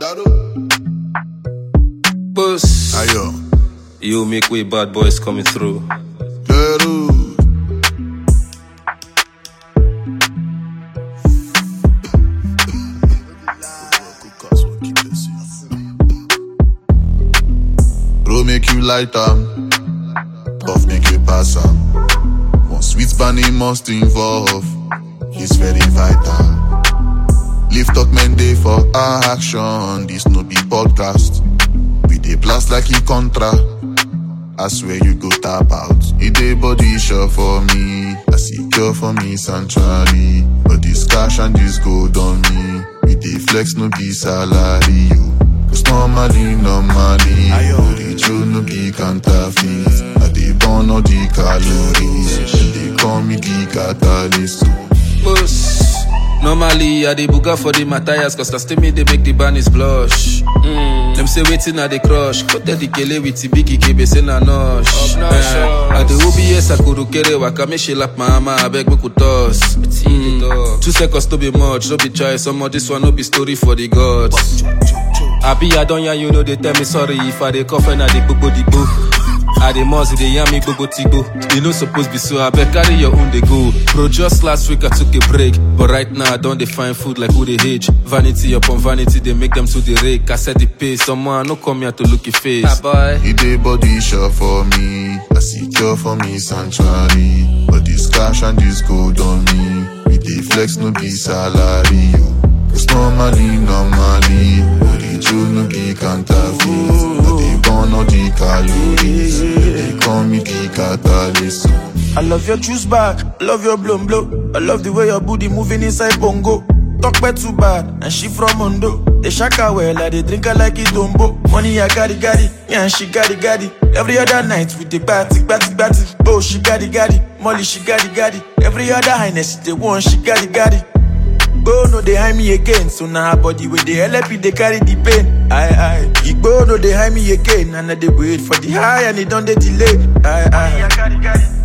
Claro. Bus. Ayo. You make way, bad boys coming through. Claro. Roll make you light am, puff make you pass am. One sweet bunny must involve, it's very vital. Lift up men day for action, this no be podcast. We dey blast like e contra. I swear you go tap out. It dey body sure for me. I secure for me sanctuary. But this cash and this gold on me. We dey flex no be salary. You. Cause normally, normally. The true no be counterfeit. I dey burn all the calories. They call me the catalyst. Bus. Normally, I dey buga for the Matthias, cause na still me they make the bunnies blush. Mm. Them say waiting at the crush. Cut the kele with the biggie kebe say na nosh. Eh, I the OBS akuru kere waka me she lap my mama, I beg me could toss. Mm. Two seconds to be much, no be try some of this one no be story for the gods. Abi I don't you know they tell me sorry if I dey cough and I dey gbogbo the boo. I dey must dey yarn me gbogbo tigbo. You no suppose be so I beg carry your own dey go. Bro, just last week I took a break, but right now I don dey find food like who dey age. Vanity upon vanity they make them to the rake. I set the pace, someone no come here to look your face. Ah, boy. It dey body sure for me. I secure for me sanctuary. But this cash and this gold on me. We dey flex no be salary. You. Cause normally, normally. But the truth no be counterfeit. But they burn all the calories. They call me the catalyst. I love your juice bag, I love your blown blow. I love the way your booty moving inside bongo. Talk bad too bad, and she from Mondo. They shaka well, I they drink her like it dombo. Money I got it, got it, yeah, and she got it, got it. Every other night with the batty, batty, batty. Oh, she got it, got it. Molly, she got it, got it. Every other highness, they want, she got it, got it. Igbo no they hide me again, so now her body with the LP they carry the pain. Aye aye. Igbo no they hide me again, and I they wait for the high and it don't they delay. Aye aye.